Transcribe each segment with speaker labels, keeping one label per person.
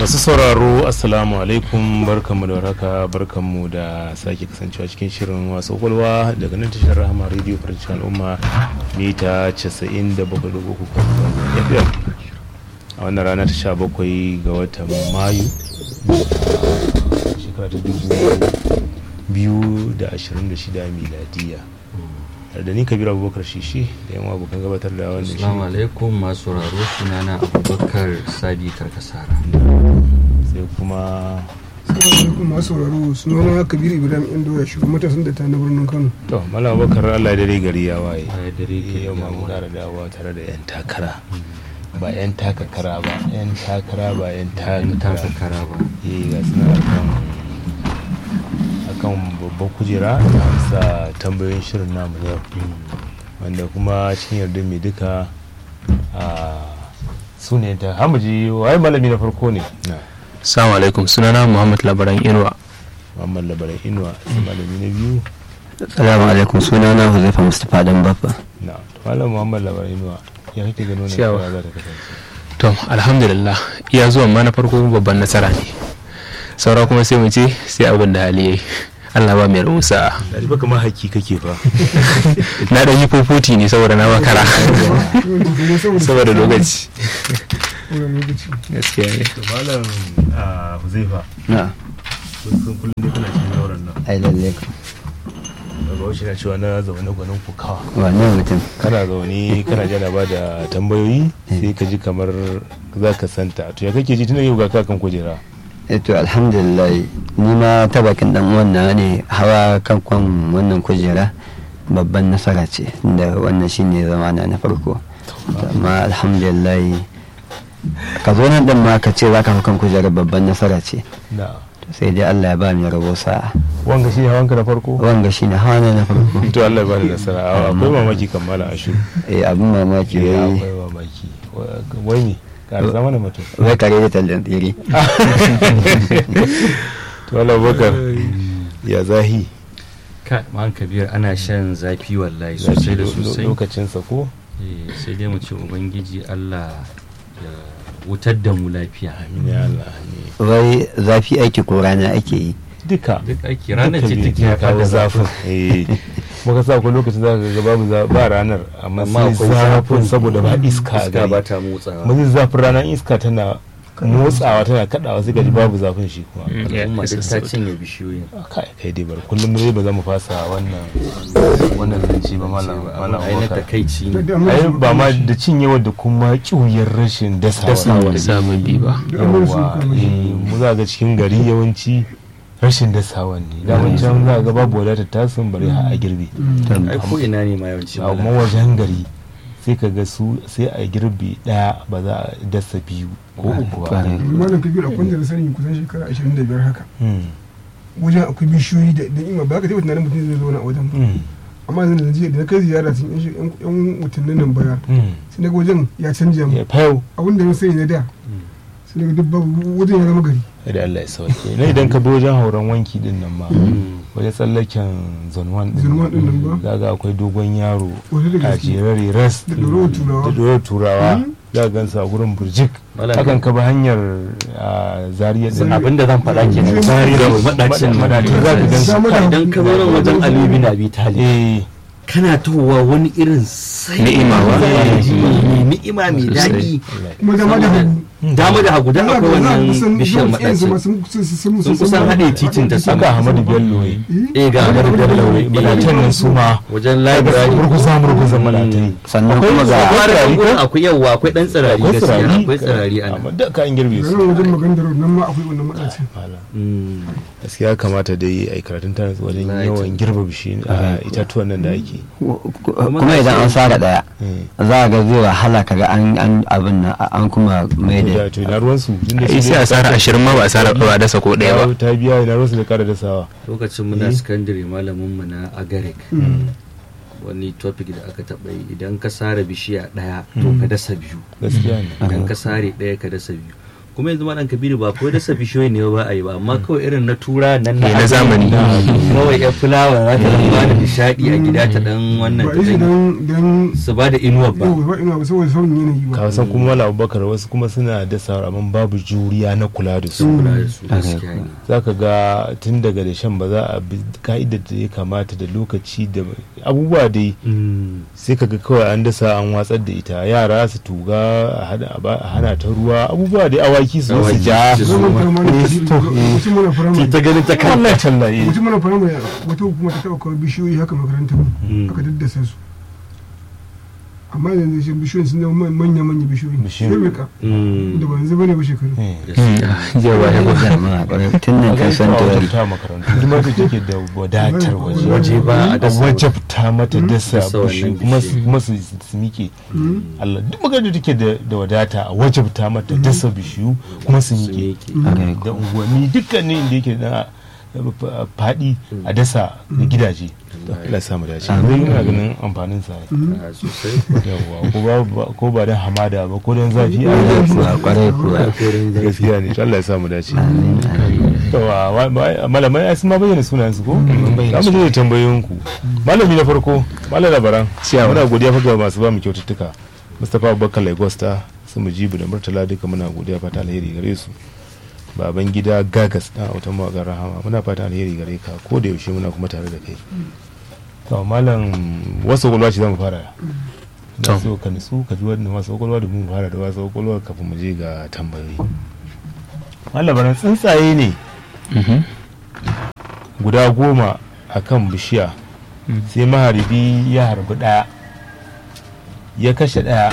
Speaker 1: masu sauraro assalamu alaikum barkanmu da warhaka barkanmu da sake kasancewa cikin shirin wasu kwalwa daga nan tashar rahama radio farcin al'umma mita 97.3 fm a wannan rana ta 17 ga watan mayu shekara ta 2026 miladiya da ni kabir abubakar shishi da yan abokan gabatar da wannan shi
Speaker 2: Assalamu alaikum masu sauraro sunana Abubakar Sadi Karkasara.
Speaker 1: sai kuma
Speaker 3: alaikum masu sauraro sunana kabir ibrahim indo ya shugaban matasan da ta na birnin kano
Speaker 1: to malam abubakar allah ya dare gari ya waye
Speaker 2: A dare ke
Speaker 1: yau ma mu kara dawowa tare da yan takara ba yan takakara ba yan takara ba yan
Speaker 2: Yan taka
Speaker 1: takakara
Speaker 2: kara ba.
Speaker 1: eh ga suna akan akan babban kujera da amsa tambayoyin shirin namu yau wanda kuma cikin yarda mai duka a su ne ta hamuji waye malami na farko ne na
Speaker 4: Assalamu alaikum sunana Muhammad Labaran Inuwa.
Speaker 1: muhammad labaran inuwa sai malami na biyu
Speaker 5: Salamu alaikum sunana Huzaifa Mustapha dan Baffa.
Speaker 1: na malam muhammad labaran inuwa ya kake gano na
Speaker 4: Ciyawa.
Speaker 1: kira za ta kasance
Speaker 4: To, alhamdulillah iya zuwan ma na farko babban nasara ne. Saura kuma sai mu ce sai abin da hali yayi. Allah ba mai rusa.
Speaker 1: da ba kamar haki kake fa
Speaker 4: Na dan yi fofoti ne saboda na makara. saboda lokaci.
Speaker 3: lokaci
Speaker 4: Gaskiya ne.
Speaker 1: to malam a huzaifa
Speaker 5: Na,
Speaker 1: kun san kullum dai kana cikin zauren nan
Speaker 5: ai lalle ka.
Speaker 1: daga wasu na cewa na zaune gwanin kukawa
Speaker 5: Wannan mutum.
Speaker 1: kana zaune kana jana ba da tambayoyi sai ka ji kamar za ka santa to ya kake ji tun yau ga kakan kujera
Speaker 5: Eh to alhamdulillah ni ma ta bakin dan uwan na ne hawa kan kwan wannan kujera babban nasara ce da wannan shine zamana na farko. Amma alhamdulillah ka zo nan din ma ka ce za ka hau kan kujerar babban nasara ce.
Speaker 1: na
Speaker 5: To sai dai Allah ya ba mu rabo sa'a.
Speaker 1: wanga shi hawanka na farko
Speaker 5: Wanga shine hawa na na farko.
Speaker 1: to Allah ya ba da nasara A- akwai mamaki kan malam ashu
Speaker 5: Eh abin mamaki
Speaker 1: Eh,
Speaker 5: wai
Speaker 1: akwai mamaki Wa- wai ne ka zama da mutum
Speaker 5: wai kare da tallan tsiri.
Speaker 1: to Allah bakar ya zahi
Speaker 2: Ka man kabir ana shan zafi wallahi sosai da sosai.
Speaker 1: lokacinsa ko
Speaker 2: Eh, Sai dai mu ce Ubangiji Allah ya wutar da mu lafiya.
Speaker 1: amin ya Allah amin
Speaker 5: Wai zafi aiki ko rana ake yi.
Speaker 1: duka
Speaker 2: Duk aiki ranar ce
Speaker 1: Duka
Speaker 2: take
Speaker 1: biyu
Speaker 2: haifar
Speaker 1: kawo
Speaker 2: da
Speaker 1: zafin
Speaker 2: zafin.
Speaker 1: eh muka sa ko lokacin za ka ga babu za- ba ranar amma
Speaker 2: Amma
Speaker 1: sai
Speaker 2: akwai
Speaker 1: zafin saboda ba iska a
Speaker 2: Iska ba
Speaker 1: gari
Speaker 2: ta motsawa.
Speaker 1: mazin zafin ranar iska tana motsawa tana kadawa sai gaji babu zafin shi kuma
Speaker 2: Al'umma duk ta cinye bishiyoyin.
Speaker 1: kai kai dai bar kullum mu dai ba za mu fasa wannan wannan zance ba malam malam
Speaker 2: Ai na
Speaker 1: Abubakar.
Speaker 2: takaici ne.
Speaker 1: ai ba ma da cinyewa da kuma kiwuyar rashin dasawa
Speaker 2: Dasawa.
Speaker 4: Sababbi ba.
Speaker 1: yawwa eh, mu za ga cikin gari yawanci rashin dasawa ne daman can za ga babu wadatar tasin bari har a girbe
Speaker 2: Ai ko ina ne ma yawanci.
Speaker 1: amma
Speaker 2: malam.
Speaker 1: wajen gari sai ka ga su sai a girbe daya ba za a dasa biyu ko uku ba
Speaker 5: Kwarai.
Speaker 3: malam kabir a kwanta da sani kusan shekara 25 haka
Speaker 1: Hmm,
Speaker 3: wajen akwai bishiyoyi da da ima ba ka taɓa tunanin mutum zai zauna a wajen ba
Speaker 1: hmm,
Speaker 3: amma yanzu da jiya da na kai ziyara sun yan yan- yan watannin nan baya
Speaker 1: hmm.
Speaker 3: sai na ga wajen ya canja mu
Speaker 1: ya fayau
Speaker 3: abin da na sani na da sai na ga duk babu wajen ya zama gari
Speaker 1: da Allah ya sauke na idan ka bi wajen hauren wanki din nan ma
Speaker 2: Mm.
Speaker 1: wajen tsallaken zonwan din
Speaker 3: Zone one din nan ba?
Speaker 1: za ga akwai dogon yaro
Speaker 3: Wasu da
Speaker 1: a
Speaker 3: gaske.
Speaker 1: jerare ras
Speaker 3: Da ɗorawar turawa.
Speaker 1: da ɗorawar turawa
Speaker 3: Mm.
Speaker 1: za ka gansa a gurin burjik
Speaker 2: Malam-
Speaker 1: hakan ka bi hanyar a zariya din
Speaker 2: abin da zan faɗa ke nan
Speaker 3: Zari
Speaker 2: da madacin
Speaker 1: madacin za ka gansu
Speaker 3: Dama da
Speaker 2: idan ka zo nan wajen Ali bin Abi Talib
Speaker 1: eh
Speaker 2: kana towa wani irin sai
Speaker 4: Ni'ima ba?
Speaker 2: mai ni'ima mai daɗi
Speaker 3: kuma dama da hagu
Speaker 2: dama da hagu dan akwai wannan bishiyar
Speaker 3: maɗaci
Speaker 2: madacin sun kusan haɗe titin ta
Speaker 1: saka
Speaker 2: sama
Speaker 1: Ahmadu Bello eh
Speaker 2: eh ga
Speaker 1: Ahmadu Bello eh madatan nan su ma
Speaker 2: wajen
Speaker 1: library
Speaker 2: library
Speaker 1: murguza murguza madatai
Speaker 5: Sannan
Speaker 1: Akwai
Speaker 5: kuma
Speaker 1: su-
Speaker 5: ga
Speaker 1: akwai
Speaker 2: akwai
Speaker 1: tsirari ko?
Speaker 2: akwai yawa akwai dan tsirari
Speaker 1: akwai
Speaker 2: gaskiya
Speaker 1: tsirari
Speaker 2: akwai tsirari a
Speaker 1: amma
Speaker 2: nan
Speaker 1: da ka an girbe su
Speaker 3: nan wajen magana da nan ma akwai wannan maɗacin
Speaker 2: Mm.
Speaker 1: gaskiya kamata dai a yi karatun tana wajen
Speaker 2: Wallahi
Speaker 1: yawan girbe bishi a itatuwan nan da ake
Speaker 5: kuma idan an sara daya
Speaker 1: Eh.
Speaker 5: za a ga zai wahala kaga an an abin nan an kuma mai
Speaker 1: to
Speaker 5: da
Speaker 1: da to ina ruwansu tunda
Speaker 4: Ai
Speaker 1: su
Speaker 4: sai
Speaker 1: dai
Speaker 4: a tsara ashirin ma ba a tsara ba a dasa ko ɗaya ba.
Speaker 1: ta biya ina ruwansu da kara dasawa
Speaker 2: lokacin muna
Speaker 1: Eh.
Speaker 2: secondary malamin mu na agarek wani topic da aka taɓa yi idan ka sare bishiya ɗaya to ka dasa biyu
Speaker 1: gaskiya ne
Speaker 2: idan ka sare ɗaya ka dasa biyu kuma yanzu malam kabiru ba kawai dasa bishiyoyi ne ba a yi ba amma kawai irin na tura nan
Speaker 4: Eh, na zamani.
Speaker 2: kawai yan fulawa za ta dan ba da nishadi a gida ta dan wannan
Speaker 3: ba
Speaker 2: ta
Speaker 3: yi
Speaker 2: dan
Speaker 3: don don
Speaker 2: su ba da inuwa ba
Speaker 3: yau ba ina ba saboda sauyin yanayi ba
Speaker 1: ka san kuma wala abubakar wasu kuma suna dasa amma babu juriya na kula da su
Speaker 2: kula da su gaskiya ne
Speaker 1: za ka ga tun daga da shan ba za a bi ka'idar da ya kamata da lokaci da abubuwa dai
Speaker 2: Mm.
Speaker 1: sai ka ga kawai an dasa an watsar da ita yara su tuga a hana- a ba- a hana ta ruwa abubuwa dai awaki su zo su
Speaker 2: Awaki
Speaker 1: ja
Speaker 2: su
Speaker 3: zaman firamare mutum mana firamare
Speaker 2: ta ganin ta kan
Speaker 1: wallahi tallahi
Speaker 3: mutum mana firamare wata hukuma ta taɓa kawo bishiyoyi haka makarantar mu
Speaker 2: Mm.
Speaker 3: aka daddasa su amma yanzu shi bishiyoyin sun zama manya-manya bishiyoyi
Speaker 1: Bishiyoyi.
Speaker 3: sai rika
Speaker 2: Mm.
Speaker 3: da ba yanzu bane ba shekaru
Speaker 1: Eh.
Speaker 4: jiya ba ya ba
Speaker 5: jama'a kwarai tun nan ka san tawari
Speaker 1: ta makarantu kuma da take da wadatar waje
Speaker 2: waje ba a
Speaker 1: a
Speaker 2: dasa
Speaker 1: wajabta mata dasa
Speaker 2: Dasa wannan
Speaker 1: bishiyu kuma su
Speaker 2: bishiyu.
Speaker 1: kuma su su mike Allah duk magana da take da da wadata a wajabta mata dasa bishiyu kuma su
Speaker 2: su
Speaker 1: mike
Speaker 2: miƙe.
Speaker 1: da unguwanni dukkanin inda yake da faɗi a dasa da gidaje Allah ya samu dace zai ina ganin amfanin sa
Speaker 2: Ah, sosai
Speaker 1: yawa ko ba ko ba dan hamada ba ko dan zafi a
Speaker 5: kwarai kuwa kwarai kuwa
Speaker 1: gaskiya ne Allah ya samu dace
Speaker 5: amin amin
Speaker 1: yawa wa- wa- malamai ai sun ma bayyana sunayen su ko za mu je da tambayoyin ku malami na farko malam labaran
Speaker 4: Ciyawa.
Speaker 1: muna godiya fa ga masu ba mu kyaututtuka Mustapha Abubakar Lagosta su mujibu da Murtala duka muna godiya fata alheri gare su baban gida gagas dan autan mawaƙar rahama muna fata alheri gare ka ko da yaushe muna kuma tare da kai to malam wasu gwalwa ce za mu fara
Speaker 4: To.
Speaker 1: na so ka nutsu ka ji wannan wasu gwalwa da mu fara da wasu gwalwa kafin mu je ga tambayoyi malam labaran tsuntsaye ne
Speaker 4: Mhm.
Speaker 1: guda goma a kan bishiya sai maharbi ya harbi ɗaya ya kashe ɗaya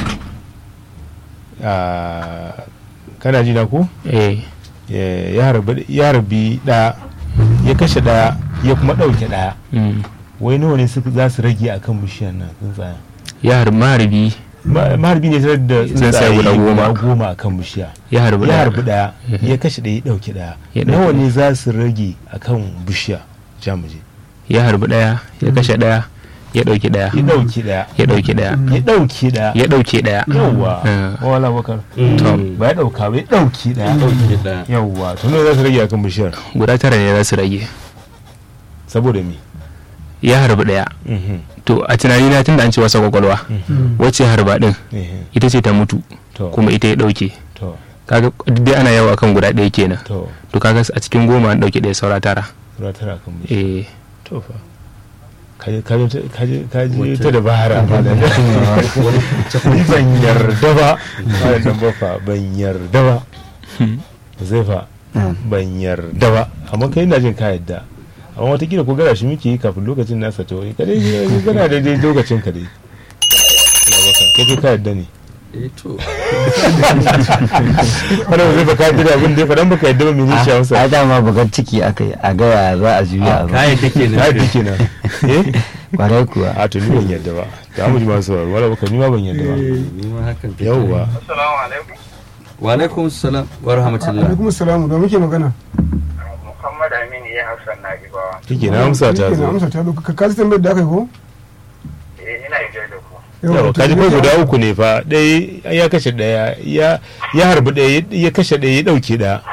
Speaker 1: a kana ji na ko
Speaker 4: eh
Speaker 1: Ya- ya harbi ya harbi ɗaya ya kashe ɗaya ya kuma ɗauke ɗaya
Speaker 4: mm.
Speaker 1: wai nawa ne suka za su rage a kan bishiyar nan tsuntsayen
Speaker 4: ya harbi maharbi
Speaker 1: Ma- maharbi ne tare da
Speaker 4: Tsuntsaye
Speaker 1: tsuntsaye
Speaker 4: guda goma.
Speaker 1: guda goma a kan bishiya
Speaker 4: ya harbi
Speaker 1: ya
Speaker 4: ɗaya.
Speaker 1: harbi ɗaya ya kashe ɗaya ya ɗauke ɗaya
Speaker 4: Ya ɗauke
Speaker 1: nawa
Speaker 4: ɗaya.
Speaker 1: ne za su rage a kan bishiya jamuje
Speaker 4: ya harbi ɗaya ya kashe ɗaya ya ɗauki ɗaya
Speaker 1: ya ɗauke ɗaya
Speaker 4: ya ɗauki ɗaya
Speaker 1: ya ɗauke ɗaya
Speaker 4: ya ɗauke ɗaya
Speaker 1: yawwa
Speaker 4: Ah.
Speaker 1: wala bakar
Speaker 2: Mm.
Speaker 1: ba ya ɗauka ba ya ɗauke ɗaya
Speaker 2: Ɗauke ɗaya.
Speaker 1: yawwa to nawa za su rage akan bishiyar
Speaker 4: guda tara ne za su rage
Speaker 1: saboda me
Speaker 4: ya harbi ɗaya to a tunani na tunda an ce wasa kwakwalwa wacce harba ɗin
Speaker 1: Ehe.
Speaker 4: ita ce ta mutu
Speaker 1: to
Speaker 4: kuma ita ya ɗauke
Speaker 1: to
Speaker 4: kaga duk dai ana yawa akan guda ɗaya kenan
Speaker 1: to
Speaker 4: to kaga a cikin goma an ɗauke ɗaya saura tara
Speaker 1: sura tara akan bishiyar
Speaker 4: eh
Speaker 1: to fa kaje kaje kaje kaje
Speaker 2: Wata-
Speaker 1: ta da bahara ba da ni ban yarda ba ba da dan bafa ban yarda ba zai fa
Speaker 5: Na'am.
Speaker 1: ban yarda ba amma kai ina jin ka yadda amma watakila ko gara shi muke yi kafin lokacin nasa ta wani kadai kana da dai lokacin ka dai Allah baka kai kai ka yadda ne
Speaker 2: Eh, to
Speaker 1: wanda ba zai baka yadda da abin da ya faɗan baka yadda ba mene shi
Speaker 5: a
Speaker 1: hausa
Speaker 5: dama bugar ciki aka yi a gaya za a juya abu
Speaker 2: kayan take
Speaker 1: ka
Speaker 2: nan
Speaker 1: yadda kenan eh
Speaker 5: kwarai kuwa
Speaker 1: a to ni ban yadda ba da mu ji masu sauraro wala baka ni ma ban yadda ba
Speaker 2: ni ma hakan take.
Speaker 1: yauwa
Speaker 6: Assalamu alaikum.
Speaker 2: wa alaikum salam wa rahmatullah
Speaker 3: alaikum salamu da muke magana
Speaker 6: Muhammad Aminu ya hausa na gibawa.
Speaker 1: kike na amsa ta
Speaker 3: Shike na
Speaker 1: zo
Speaker 3: amsa ta zo ka kaji tambayar da aka yi ko
Speaker 6: Eh ina yi da ku.
Speaker 1: yawa kaji kai guda uku ne fa ɗaya ya kashe ɗaya ya ya harbi ɗaya ya kashe ɗaya ya ɗauke ɗaya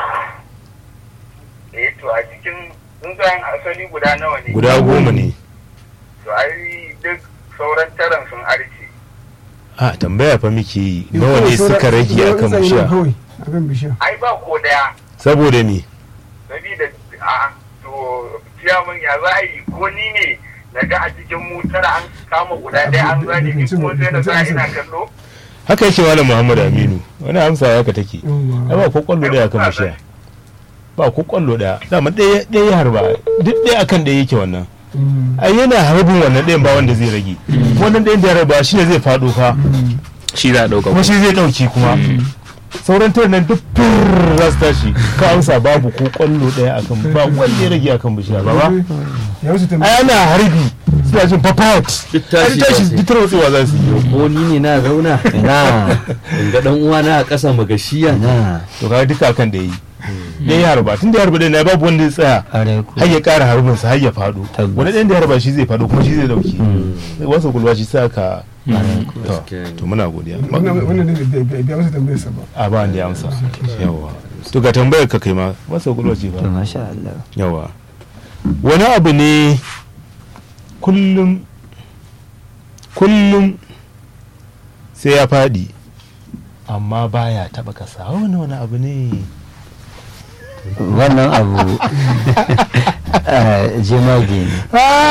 Speaker 6: Eh to a cikin tsuntsayen asali guda nawa ne?
Speaker 1: guda goma ne
Speaker 6: To ai duk sauran taran sun arce.
Speaker 1: a tambaya fa muke yi nawa ne suka rage akan bishiya
Speaker 3: kawai akan bishiya
Speaker 6: Ai ba ko daya.
Speaker 1: saboda me
Speaker 6: Sabida a to ciyaman ya za a yi ko ni ne na ga a cikin mu tara an kama guda ɗaya an zane ni kuma sai na sa ina kallo.
Speaker 1: haka yake malam muhammadu aminu wani amsa haka take ai ba ko kwallo ɗaya akan bishiya ba ko kwallo ɗaya dama ɗaya ɗaya ya harba duk ɗaya akan ɗaya yake wannan ai yana harbin wannan ɗayan ba wanda zai rage wannan ɗayan da ya harba shine zai faɗo fa
Speaker 4: shi za a ɗauka
Speaker 1: kuma shi zai ɗauki kuma sauran tare nan duk fir za su tashi ka amsa babu ko kwallo ɗaya akan ba wanda ya rage akan bishiya ba ba
Speaker 3: ya wasu
Speaker 1: ai
Speaker 3: tambaya
Speaker 1: ana harbi suna jin papayat
Speaker 2: Duk
Speaker 1: ai
Speaker 2: tashi
Speaker 1: tashi
Speaker 2: za su yi.
Speaker 1: duk tarwatsewa za su yi
Speaker 2: ko ni ne na zauna
Speaker 5: ina
Speaker 2: in ga dan uwa na a ƙasa magashiya
Speaker 5: ina
Speaker 1: to kaga duka akan da yi da ya harba tun da ya harba ɗaya na babu wanda ya tsaya
Speaker 5: are ku
Speaker 1: har ya ƙara harbin sa har ya faɗo
Speaker 5: Tabbas.
Speaker 1: wani ɗayan da ya harba shi zai faɗo kuma shi zai dauki wasu gulba shi sa ka to
Speaker 2: Gaskiya ne.
Speaker 1: to muna godiya
Speaker 3: wannan wannan ne bai bai biya masa tambayar sa ba
Speaker 1: a ba da ya amsa yawa to ga tambayar ka kai ma wasu gulba ce
Speaker 5: to
Speaker 1: ba
Speaker 5: masha Allah
Speaker 1: yawa wani abu ne kullum kullum sai ya faɗi amma baya taɓa kasa wani wani abu ne
Speaker 5: wannan abu eh, jemage ne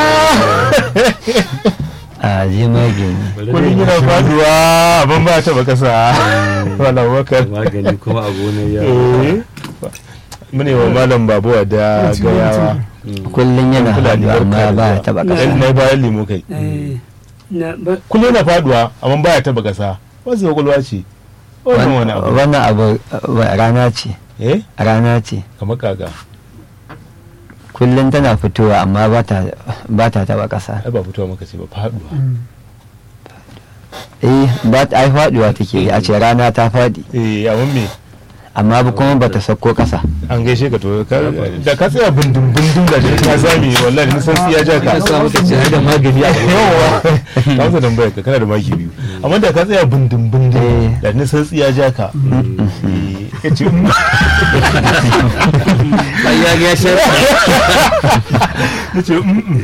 Speaker 5: a jemage ne
Speaker 1: kullum yana faduwa abin ba taɓa kasa wala wakar
Speaker 2: magani kuma a gonar ya
Speaker 1: Eh. mune wa malam babuwa da gayawa
Speaker 5: kullum yana
Speaker 1: Fulani
Speaker 5: haɗu amma
Speaker 1: barka da
Speaker 5: ba ya
Speaker 1: zuwa.
Speaker 5: taɓa
Speaker 1: Dan
Speaker 5: ƙasa
Speaker 1: na bayan limo kai
Speaker 7: Eh, na ba-
Speaker 1: kullum yana faduwa amma baya taba kasa wasu kwakwalwa ce wannan wani abu
Speaker 5: wannan abu eh, rana ce
Speaker 1: eh
Speaker 5: rana ce
Speaker 1: kamar kaga
Speaker 5: kullum tana fitowa amma ba ta ba ta taɓa ƙasa
Speaker 1: ai ba fitowa maka ce ba faduwa
Speaker 5: eh ba ta ai faɗuwa take yi a ce rana ta faɗi
Speaker 1: eh amma me
Speaker 5: amma ba kuma ba ta sauko ƙasa
Speaker 1: an gaishe ka to ka- da ka tsaya bindin bindin da ka zame wallahi nisan tsiya ja ka
Speaker 2: sa muka ce ai da magani a
Speaker 1: yawa ka amsa tambayar ka kana da maki biyu amma da ka tsaya bindin bindin
Speaker 5: Eh.
Speaker 1: da nisan tsiya ja ka Eh, ka ce mm.
Speaker 2: ai ya ga shi
Speaker 1: ya ce mm, mm.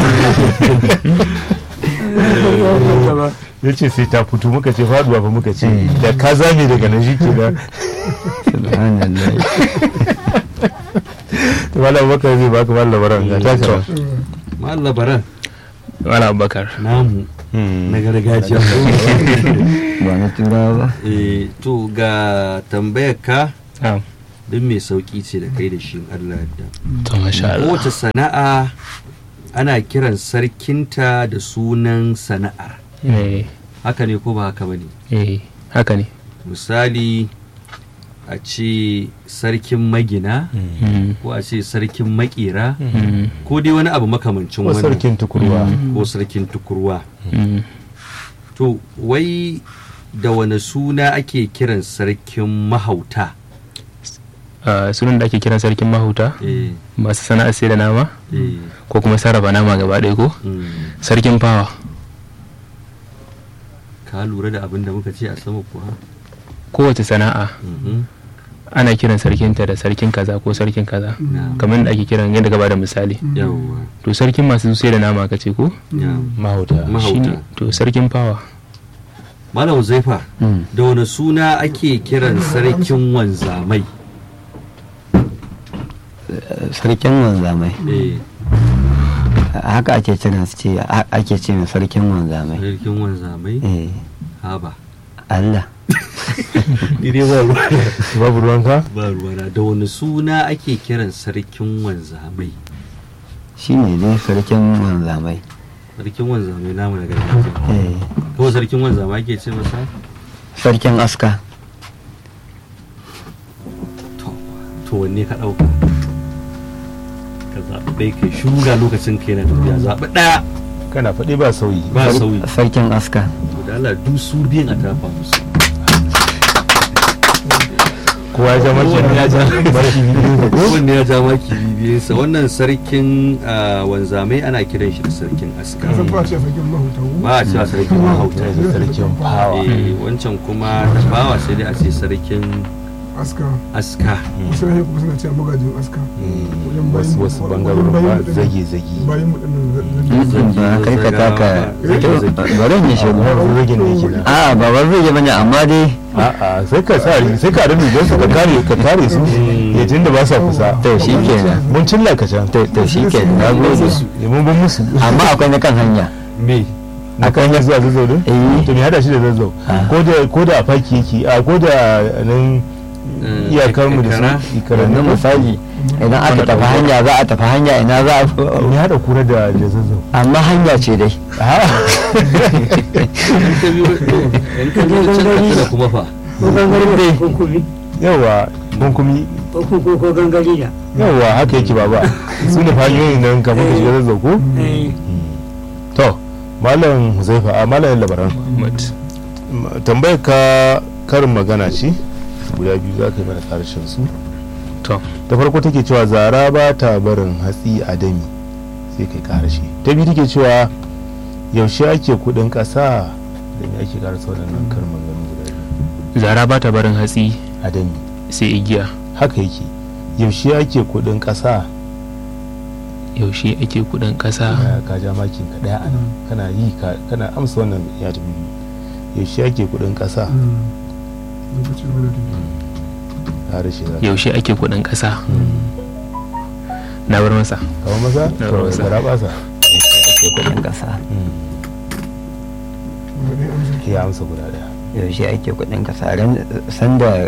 Speaker 1: ya ce sai ta fito muka ce faduwa fa muka ce da ka zame daga nan shi ke da
Speaker 5: subhanallah
Speaker 1: malam bakar zai baka malam labaran ga ta ce
Speaker 2: mallam labaran
Speaker 4: wala abubakar
Speaker 2: namu na gargajiya
Speaker 5: ba na turawa ba
Speaker 2: eh to ga tambayar ka
Speaker 4: na'am
Speaker 2: duk mai sauki ce da kai da shi in Allah yadda
Speaker 4: to masha Allah
Speaker 2: kowace sana'a ana kiran sarkinta da sunan sana'ar
Speaker 4: eh
Speaker 2: haka ne ko ba haka bane
Speaker 4: eh haka ne
Speaker 2: misali a ce sarkin magina
Speaker 4: Mm,
Speaker 2: ko a ce sarkin makera
Speaker 4: mm,
Speaker 2: ko dai wani abu makamancin
Speaker 1: ko
Speaker 2: wannan
Speaker 1: sarkin tukurwa
Speaker 2: ko sarkin tukurwa
Speaker 4: mm.
Speaker 2: to wai da wani suna ake kiran sarkin mahauta
Speaker 4: Ah, sunan da ake kiran sarkin mahuta
Speaker 2: eh
Speaker 4: masu sana'ar sai da nama
Speaker 2: eh
Speaker 4: ko kuma sarrafa nama gaba ɗaya ko
Speaker 2: mm.
Speaker 4: sarkin fawa
Speaker 2: ka lura da abin da muka ce a sama kuwa
Speaker 4: kowace sana'a
Speaker 2: Mhm.
Speaker 4: ana kiran sarkinta da sarkin kaza ko sarkin kaza
Speaker 2: Na.
Speaker 4: kamar da ake kiran yadda gaba da misali
Speaker 2: yawwa
Speaker 4: to sarkin masu sai da nama ka ce ko
Speaker 2: ya
Speaker 1: mahauta
Speaker 2: mahauta
Speaker 4: Shine- to sarkin fawa
Speaker 2: malam zaifa
Speaker 5: Mm.
Speaker 2: da wani suna ake kiran sarkin wanzamai
Speaker 5: sarkin wanzamai
Speaker 2: eh
Speaker 5: haka ake kiran su ce a- ake ce mai sarkin wanzamai
Speaker 2: sarkin wanzamai
Speaker 5: eh
Speaker 2: haba
Speaker 5: Allah
Speaker 2: dire ba ruwa
Speaker 1: babu ruwanka
Speaker 2: ba ruwana da wani suna ake kiran sarkin wanzamai
Speaker 5: shine dai sarkin wanzamai
Speaker 2: sarkin wanzamai namu na gargajiya
Speaker 5: eh
Speaker 2: ko sarkin wanzamai ake ce masa
Speaker 5: sarkin aska
Speaker 2: to to wanne ka dauka ka zaɓi ɗaya kai shuga lokacin kai na tafiya zaɓi ɗaya
Speaker 1: kana faɗi ba sauyi
Speaker 2: ba sauyi
Speaker 5: sarkin aska
Speaker 2: to da Allah duk su biyan a tafa musu
Speaker 1: kowa ya ja maki
Speaker 2: Kowanne ya ja
Speaker 1: maki biyu ko
Speaker 2: wanne ya ja maki bibiyarsa wannan sarkin ah, wanzamai ana kiran shi da sarkin aska
Speaker 3: ka san ba ce sarkin mahuta ko?
Speaker 2: ba a cewa sarkin mahauta
Speaker 1: da sarkin fawa
Speaker 2: Eh, wancan kuma tafawa sai dai a ce sarkin
Speaker 3: aska
Speaker 2: aska
Speaker 3: wasu rahe kuma suna cewa magajin aska wajen bayin
Speaker 1: wasu wasu
Speaker 3: wajen
Speaker 1: bangarorin
Speaker 3: bayin
Speaker 1: ba
Speaker 3: mu din-
Speaker 1: zage zage
Speaker 3: bayin mu dinnan
Speaker 5: Mm, ba kai ka taka bari ne shi
Speaker 1: wani ragin ne ke nan
Speaker 5: a ba wani rage bane amma dai
Speaker 1: a'a sai ka sa sai ka rami don su ka kare ka kare su ya tunda ba sa kusa
Speaker 5: to shi kenan
Speaker 1: mun cilla ka can
Speaker 5: to to shi kenan na gode
Speaker 1: ya mun ban musu
Speaker 5: amma akwai na kan hanya
Speaker 2: me
Speaker 1: akan ya zuwa zazzau din
Speaker 5: eh
Speaker 1: to me hada shi da zazzau
Speaker 5: Ah.
Speaker 1: ko da ko da a faki yake a ko da nan
Speaker 2: Eh,
Speaker 1: iyakar mu da
Speaker 2: Ikara?
Speaker 1: su ikarar
Speaker 5: yanzu misali idan aka tafi hanya za a tafi hanya ina za a
Speaker 1: me hada kura da da zazzau
Speaker 5: amma hanya ce dai
Speaker 2: in ka biyo to in ka biyo can ka tuna kuma fa
Speaker 7: ko gangare ko kumi
Speaker 1: yawa kunkumi
Speaker 7: ko ko ko gangare da
Speaker 1: yawa haka yake baba su ne hanyoyin nan kamar ka shiga zazzau ko
Speaker 7: eh
Speaker 1: to malam huzaifa a malam labaran
Speaker 4: Muhammad.
Speaker 1: tambayar ka karin magana ce guda biyu za ka yi mana karshen su
Speaker 4: to
Speaker 1: ta farko take cewa zara ba ta barin hatsi a dami sai kai karashe ta biyu take cewa yaushe ake kudin kasa da me ake karasa waɗannan karin maganganu guda biyu
Speaker 4: zara ba ta barin hatsi
Speaker 1: a dami
Speaker 4: sai igiya
Speaker 1: haka yake yaushe ake kudin kasa
Speaker 4: yaushe ake kudin kasa
Speaker 1: ya ka ja makin ka daya anan kana yi ka kana amsa wannan ya tafi biyu yaushe ake kudin kasa
Speaker 3: lokacin wani da
Speaker 1: karashe za
Speaker 4: yaushe ake kudin kasa na bar masa
Speaker 1: kawo masa
Speaker 4: Na
Speaker 1: to
Speaker 4: masa.
Speaker 1: gara basa
Speaker 5: ake kudin kasa
Speaker 3: wani amsa
Speaker 1: ya amsa guda daya
Speaker 5: yaushe ake kudin kasa ran sanda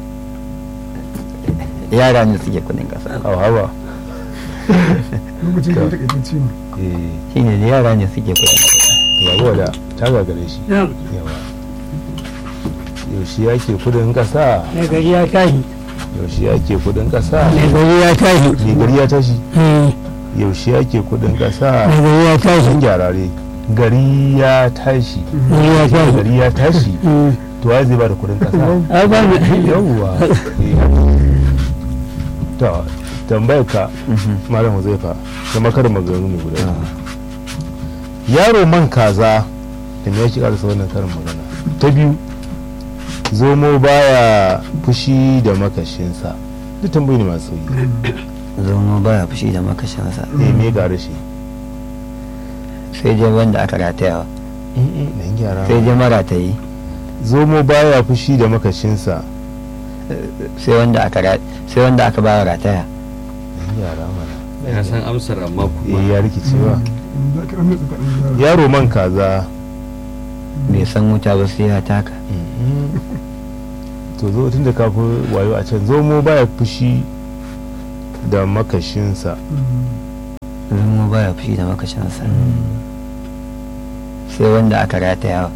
Speaker 5: yara ne suke kudin kasa
Speaker 1: kawo haba
Speaker 3: lokacin da ya takaitacce ne
Speaker 1: eh
Speaker 5: shine da yara ne suke kudin kasa
Speaker 1: yawa da ta gagare shi
Speaker 7: na
Speaker 1: yawa yaushe ake kudin kasa
Speaker 7: mai gari ya tashi
Speaker 1: yaushe ake kudin kasa
Speaker 7: mai gari ya tashi
Speaker 1: mai gari ya tashi
Speaker 7: eh,
Speaker 1: yaushe ake kudin kasa
Speaker 7: mai gari ya tashi
Speaker 1: sun gyarare gari ya tashi
Speaker 7: gari ya tashi
Speaker 1: gari ya tashi
Speaker 7: Eh,
Speaker 1: to ya zai ba da kudin kasa
Speaker 7: ai ba mu
Speaker 1: yawwa to tambayar ka malam huzaifa kuma karin maganganu ne guda biyu. yaro man kaza da me yake karasa wannan karin magana ta biyu zomo baya fushi da makashinsa duk tambayi ne masu yi
Speaker 5: zomo baya fushi da makashinsa
Speaker 1: eh me ga rashi
Speaker 5: sai dai wanda aka ratayawa
Speaker 1: nan gyara
Speaker 5: sai dai maratayi
Speaker 1: zomo baya fushi da makashinsa
Speaker 5: sai wanda aka ra- sai wanda aka ba rataya
Speaker 1: nan gyara mana
Speaker 2: ya san amsar amma
Speaker 1: eh
Speaker 2: kuma
Speaker 1: ya rikicewa
Speaker 3: za ki ranar tsakanin yara
Speaker 1: yaro man kaza
Speaker 5: bai san wuta ba sai ya taka
Speaker 1: to zo tun da kafin wayo a can zomo baya fushi da makashinsa
Speaker 5: zomo baya fushi da makashinsa sai wanda aka ratayawa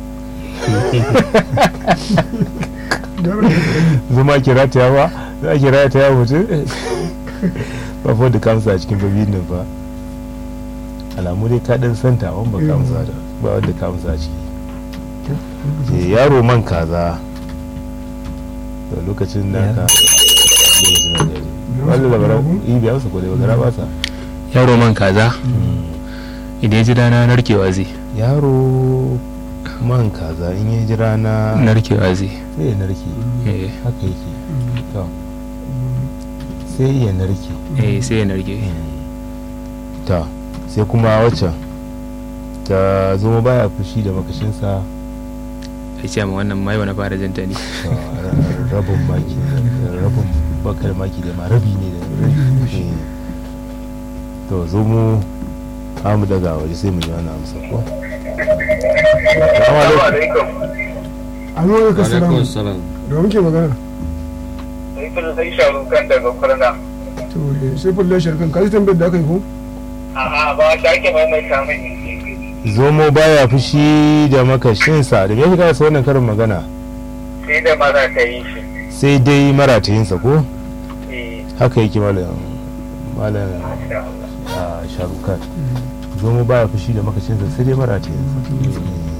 Speaker 3: yaran da ƙarami
Speaker 1: zama ke rataya ba za ki rataya mutum ba fa da kamsa a cikin babin nan ba alamu dai ka dan santa wani ba kamsa da ba wanda kamsa a ciki Eh, yaro man kaza da lokacin da ka lokacin da gari wani labaran yi biya masa kodai ba gara ba sa
Speaker 4: yaro man kaza idan ya ji rana narkewa zai
Speaker 1: yaro man kaza in ya ji rana
Speaker 4: narkewa zai
Speaker 1: sai ya narke
Speaker 4: eh
Speaker 1: haka yake to sai ya narke
Speaker 4: eh, sai ya narke
Speaker 1: ta sai kuma waccan ta zama baya fushi da makashinsa
Speaker 4: a ce ma wannan mai wani fara janta ne
Speaker 1: ta rabin maki rabin bakar maki da ma rabi ne da eh. to zo mu amu daga waje sai mu ji wani amsa ko
Speaker 6: Assalamu alaikum.
Speaker 3: an yi wani kasara
Speaker 2: alaikum salam
Speaker 3: da muke magana
Speaker 6: Sai kun sai sharu kan daga kurna.
Speaker 3: to eh, sai fulla sharkan ka ji tambayar da aka yi ko
Speaker 6: A'a ba ta ake maimaita mini.
Speaker 1: zomo baya fushi da makashinsa da me yake kasa wannan karin magana
Speaker 6: Sai da maza ta yi shi.
Speaker 1: sai dai maratayinsa ko
Speaker 6: Eh,
Speaker 1: haka yake malam malam
Speaker 6: masha Allah.
Speaker 1: a sharukan zomo baya fushi da makashinsa sai dai maratayinsa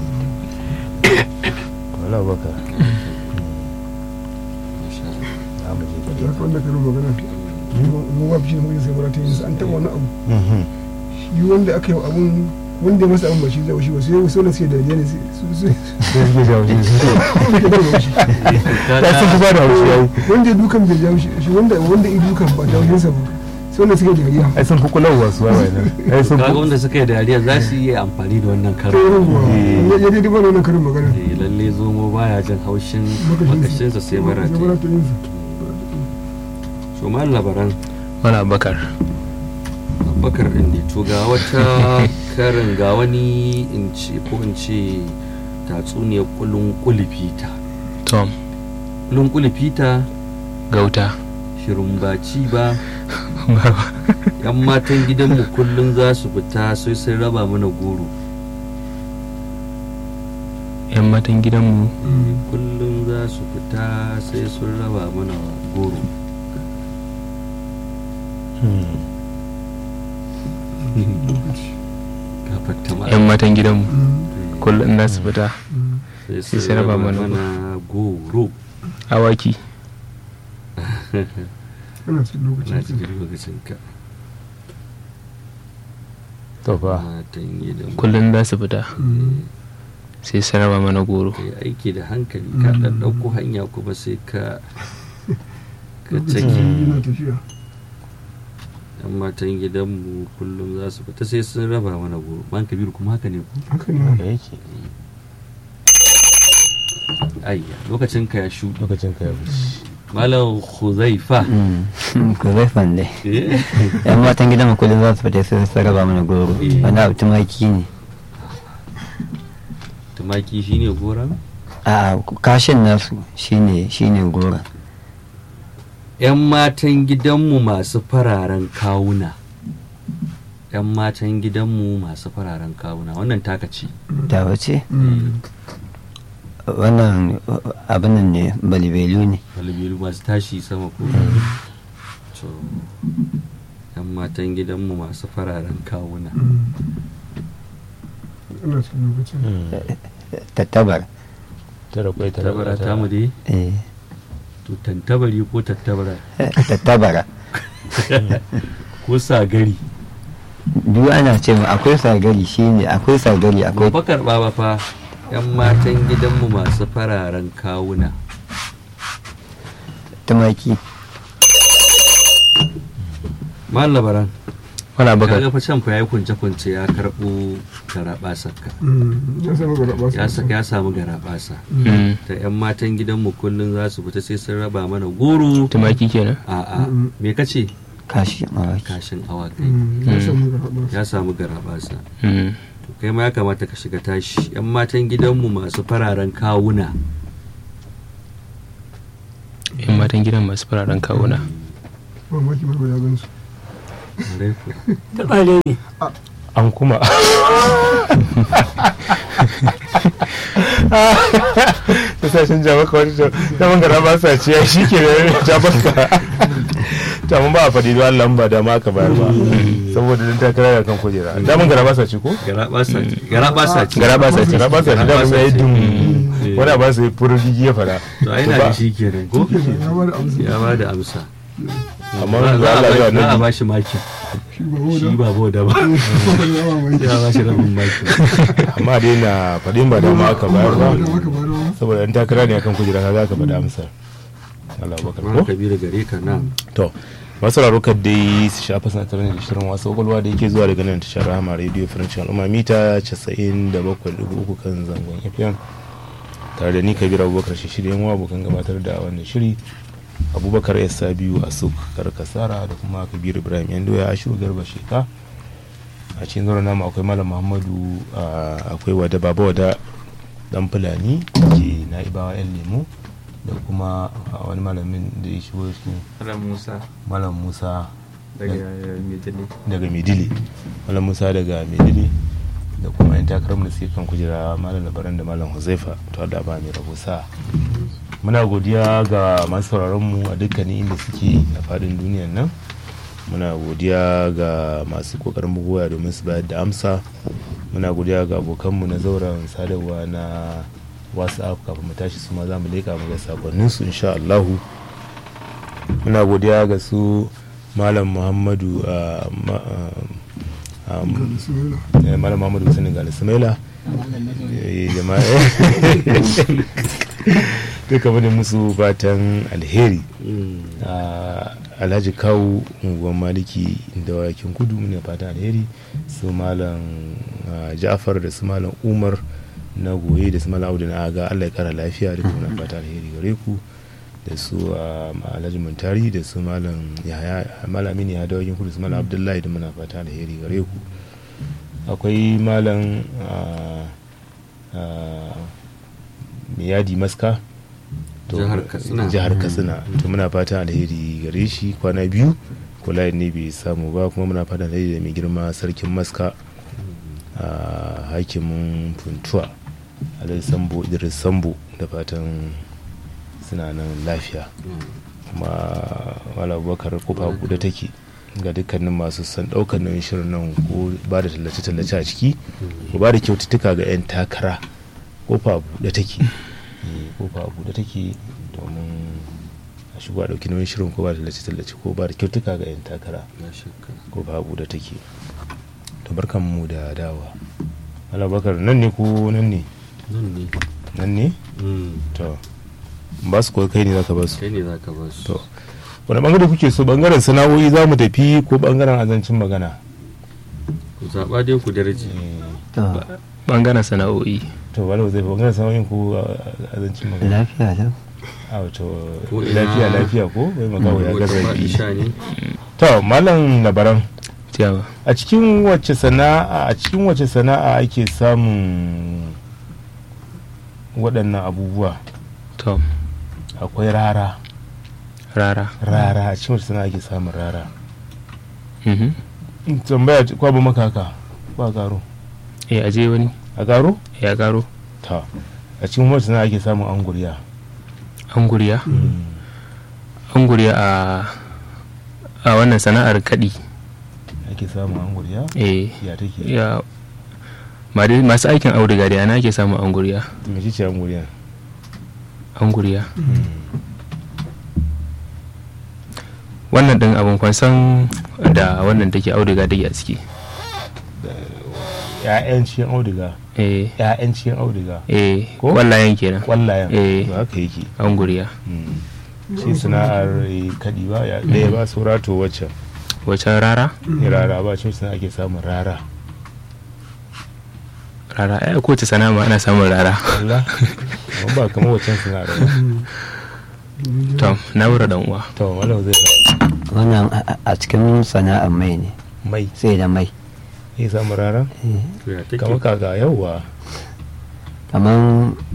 Speaker 1: wala baka za mu je
Speaker 3: da haka wanda karin magana mu ba shi mutum sai mura ta yin an taɓa wani abu
Speaker 1: Mhm.
Speaker 3: shi wanda aka yi wa abun wanda ya masa abun ba shi zai shi ba sai wasu wanda suke dariya ne sai su su
Speaker 1: sai suke jawo shi
Speaker 3: suke da haushi
Speaker 1: ya sun fi ba da haushi yayi
Speaker 3: wanda ya dukan bai jawo shi shi wanda wanda ya dukan ba jawo sa ba sai wanda suke dariya
Speaker 1: ai sun fi kulawa su wawaye nan ai sun
Speaker 2: kaga
Speaker 1: fi
Speaker 2: wanda suka yi dariya za su yi amfani da wannan
Speaker 3: to
Speaker 2: karin
Speaker 3: yawwa ya ya daidai ba da wannan karin magana
Speaker 2: Eh, lalle zomo baya jin haushin makashinsa sai mara
Speaker 3: sai mara ta yin sa
Speaker 2: so ma labaran
Speaker 4: wani abakar
Speaker 2: bakar din ne to ga wata karin ga wani in ce ko in ce tatsuniyar kulun kulifita
Speaker 4: tom
Speaker 2: kulun kulifita
Speaker 4: gauta
Speaker 2: shirin baci ba yan matan gidanmu kullum za su fita sai sun raba mana goro
Speaker 4: yan matan gidanmu
Speaker 2: kullum za su fita sai sun raba mana goro gafarta ma
Speaker 4: yan matan gidanmu kullum za su fita
Speaker 2: sai
Speaker 4: sai
Speaker 2: sun
Speaker 4: raba
Speaker 2: raba
Speaker 4: mana
Speaker 2: mana goro
Speaker 4: awaki
Speaker 3: ana cikin
Speaker 2: na
Speaker 3: lokacin
Speaker 2: cikin lokacin ka
Speaker 1: to fa
Speaker 2: matan gidan
Speaker 4: kullum za su fita sai su raba mana goro
Speaker 2: ka yi aiki da hankali ka ɗan ɗauko hanya kuma sai ka ka caki
Speaker 3: yana tafiya
Speaker 2: yan matan gidanmu kullum za su fita sai sun raba mana goro man kabiru kuma haka ne ku
Speaker 3: haka ne
Speaker 1: da yake
Speaker 2: ayya lokacin ka ya shuɗe
Speaker 1: lokacin ka ya wuce
Speaker 2: malam huzaifa
Speaker 5: ku zai fande
Speaker 2: Eh,
Speaker 5: yan matan gidan mu kullum za su fita sai su raba mana goro
Speaker 2: Eh.
Speaker 5: wani abu tumaki ne
Speaker 2: tumaki shine goron
Speaker 5: a kashin nasu shine shine goro
Speaker 2: yan matan gidanmu masu fararen kawuna yan matan gidanmu masu fararen kawuna wannan taka ce
Speaker 5: ta wace wannan abin nan ne balibelu ne
Speaker 2: galibiru masu tashi sama ko to yan matan gidanmu masu fararen kawuna
Speaker 3: ana cikin lokacin
Speaker 5: tattabar
Speaker 1: tara kwai tara
Speaker 2: tabara
Speaker 1: bara
Speaker 2: ta mu dai
Speaker 5: eh
Speaker 2: to tantabari ko tattabara
Speaker 5: tattabara
Speaker 2: ko sagari
Speaker 5: duk ana ce mu akwai sagari shine akwai sagari akwai
Speaker 2: ba karɓa ba fa yan matan gidanmu masu fararen kawuna
Speaker 5: tumaki
Speaker 2: mal labaran
Speaker 4: wala baka
Speaker 2: kaga fa can fa yayi kunce kunce ya karɓo garabasarka
Speaker 3: ya samu garaba
Speaker 2: ya saka ya samu garabasa
Speaker 4: Mm.
Speaker 2: ta yan matan gidanmu kullum za su fita sai sun raba mana goro
Speaker 4: tumaki kenan
Speaker 2: a'a me kace
Speaker 5: kashi mawaki
Speaker 2: kashin awakai
Speaker 3: ya samu garaba
Speaker 2: ya samu garabasa
Speaker 4: Mm.
Speaker 2: to kai ma ya kamata ka shiga tashi yan matan gidanmu masu fararen kawuna
Speaker 4: yan matan gidan masu fararen kawuna
Speaker 3: mamaki ba ya gan su
Speaker 2: Ƙwarai kuwa.
Speaker 7: taɓa ne
Speaker 1: an kuma ta sashen jama'a wani zaman gara ba sa ciya shi ke da jabaka ta mun ba a faɗi don Allah ba da ma aka bayar ba saboda dan takara da kan kujera daman gara ba sa ci ko
Speaker 2: garabasa ce garabasa ce
Speaker 1: gara ba sa ci gara ba sa ci daman ya yi dum
Speaker 2: Eh.
Speaker 1: wani ba su yi furgigi ya fada
Speaker 2: to ai na da shi kenan ko
Speaker 3: ya ba da amsa
Speaker 2: ya ba da amsa
Speaker 1: amma
Speaker 2: za
Speaker 1: wanda
Speaker 2: a
Speaker 1: Allah ya
Speaker 2: ba- za a
Speaker 1: nabi
Speaker 2: ba shi maki
Speaker 3: shi ba
Speaker 2: shi
Speaker 3: hoda
Speaker 2: ba boda ba
Speaker 3: ya mamaki
Speaker 2: ya ba shi rabin maki
Speaker 1: amma dai na faɗin ba da ma aka bayar ba
Speaker 3: da maka ba da
Speaker 1: saboda dan takara ne akan kujera ka za ka faɗa amsa Allah bakar
Speaker 2: Mara
Speaker 1: ko
Speaker 2: kabiru gare ka na
Speaker 1: to masu rarukar dai su shafa sanatar da shirin wasu kwakwalwa da yake zuwa daga nan tashar rahama radio french al'umma mita 97.3 kan zangon fm tare da ni kabir abubakar shi shirya yawa abokan gabatar da wannan shiri abubakar ya sa biyu a suk karkasara da kuma kabir ibrahim yan doya a shiru garba sheka a cikin zuwa namu akwai malam muhammadu ah, akwai wada baba wada dan fulani ke na'ibawa yan lemu da kuma ah, wani malamin da ya shigo cikin
Speaker 4: Malam Musa
Speaker 1: malam musa
Speaker 4: daga Medellin.
Speaker 1: daga medili malam musa daga medili da kuma yan takarar da suke kan kujera malam labaran da malam huzaifa to da ba mai rabo sa muna godiya ga masu sauraron mu a dukkanin inda suke a fadin duniyan nan muna godiya ga masu kokarin bugowa domin su bayar da amsa muna godiya ga abokanmu na zauren sadarwa na whatsapp kafin mu tashi su ma za mu leka mu ga sakonninsu insha Allahu muna godiya ga su malam muhammadu ah, ma- ah, um,
Speaker 3: ga bismillah
Speaker 1: eh, malam muhammadu sani ga sumaila eh, jama'a duka bane musu fatan alheri Ah, alhaji kawu unguwan maliki da wayakin kudu ne fatan alheri su malam ah, ja'far da su malam umar na goye da su malam audu na aga allah ya kara lafiya duka muna fatan alheri gare ku da su ah, alhaji muntari da su malam yahaya malamin ya da wayakin kudu su malam abdullahi da muna fatan alheri gare ku akwai malam ah, ah, miyadi maska to-
Speaker 2: Jihar Katsina.
Speaker 1: jihar katsina to muna fatan alheri gare shi kwana biyu kula ne bai samu ba kuma muna fatan alheri da mai girma sarkin maska a hakimin funtuwa alhaji sambo idris sambo da fatan suna nan lafiya kuma wala abubakar kofa buɗe take ga dukkanin masu son ɗaukar nauyin shirin nan ko ba da tallace-tallace a ciki ko ba da kyaututtuka ga 'yan takara kofa buɗe take Eh, kofa buɗe take domin a shigo a ɗauki nauyin shirin ko ba tallace-tallace ko ba da kyautuka ga 'yan takara
Speaker 2: na shakka
Speaker 1: ko babu da take to barkan mu da dawa Allah bakar nan ne ko nan ne
Speaker 2: nan ne
Speaker 1: nan ne
Speaker 2: Mm,
Speaker 1: to ba su ko kai ne zaka ba su
Speaker 2: kai ne za ka ba su
Speaker 1: to wani bangare kuke so bangaren sana'o'i za mu tafi ko bangaren azancin magana
Speaker 2: ku zaɓa dai ku darji
Speaker 5: to
Speaker 4: bangaren sana'o'i
Speaker 1: to wala zai bangaren sana'o'in ko azancin magana
Speaker 5: lafiya lau
Speaker 1: a wato
Speaker 2: Ko ina-
Speaker 1: lafiya lafiya ko bai magawa ya
Speaker 2: wata
Speaker 1: gaza
Speaker 2: faɗi sha ne
Speaker 1: to malam labaran
Speaker 4: ciyawa
Speaker 1: a cikin wacce sana'a a cikin wacce sana'a ake samun waɗannan abubuwa
Speaker 4: to
Speaker 1: akwai rara
Speaker 4: rara
Speaker 1: rara a cikin wacce sana'a ake samun rara
Speaker 4: mhm
Speaker 1: In tambaya ce, kwa ba maka haka ba garo
Speaker 4: eh aje wani
Speaker 1: a garo
Speaker 4: ya garo
Speaker 1: ta a cikin wacce sana'a ake samun anguriya
Speaker 4: anguriya anguriya a a wannan sana'ar kaɗi
Speaker 1: ake samun anguriya
Speaker 4: eh
Speaker 1: ya take
Speaker 4: ya ma dai masu aikin auduga da yana ake samun anguriya
Speaker 1: me ce anguriya
Speaker 4: anguriya wannan ɗin abin kwansan da wannan take auduga take a ciki
Speaker 1: ya'yan cikin auduga
Speaker 4: eh
Speaker 1: ya'yan cikin auduga
Speaker 4: eh
Speaker 1: Ko?
Speaker 4: wallayen kenan
Speaker 1: kwallayen
Speaker 4: Eh.
Speaker 1: to haka yake
Speaker 4: anguriya
Speaker 1: Mm. shi sana'ar eh, kadi ba ya ɗaya ba saura to waccan
Speaker 4: wacan rara
Speaker 1: ne rara ba cikin sana'a ake samun rara
Speaker 4: rara ai kowace sana'a ma ana samun rara
Speaker 1: Allah amma ba kamar waccan sana'ar ba
Speaker 4: to na wura dan uwa
Speaker 1: to malam zai fa
Speaker 5: wannan a- a- a cikin sana'ar mai ne
Speaker 1: mai
Speaker 5: sai da mai
Speaker 1: ya samu rara
Speaker 2: to ya take
Speaker 1: kamar kaka yauwa
Speaker 5: kamar